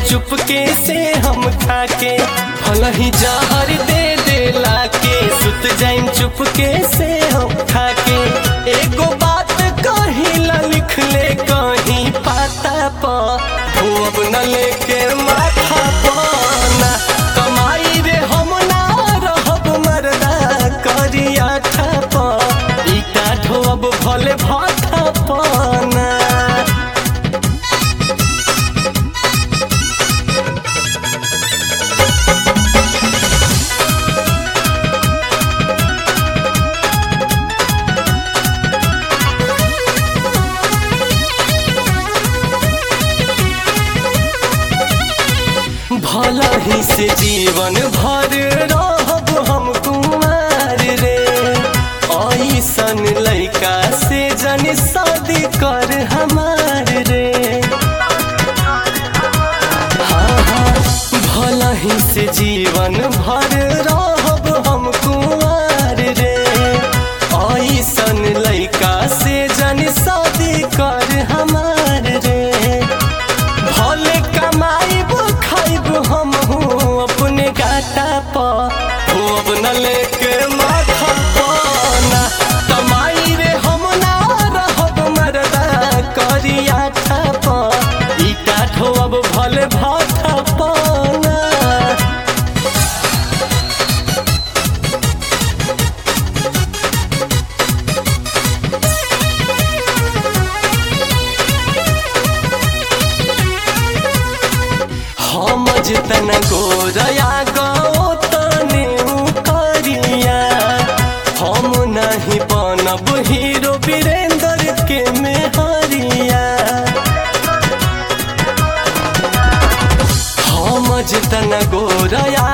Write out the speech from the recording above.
चुपके से हम खाके भल ही जहर दे देला के सुत जाइम चुपके से हम खाके एगो बात कहिला लिख ले कहीं पाता प धोब न लेके माथा पाना कमाई रे हम ना रहब मरदा करिया ठप ईटा ढोब भले भाथा पाना भला ही से जीवन भर रहब हम कुमार रे ऐसन लइका से जन शादी कर हमार रे हाँ हाँ भला ही से जीवन भर रहब हम कुमार रे ऐसन लइका से जन शादी कर हमार रे भले कमाइब खाइब हम हूँ अपने गाटा पर खूब न लेके माथा पाना कमाई रे हम ना रहब मरदा करिया ठप ईटा ठोब भले भाथा पाना हम जितन गोरया गो तने करिया हम नहीं बनब हीरो वीरेंद्र के मेहरिया हम जितन गोरया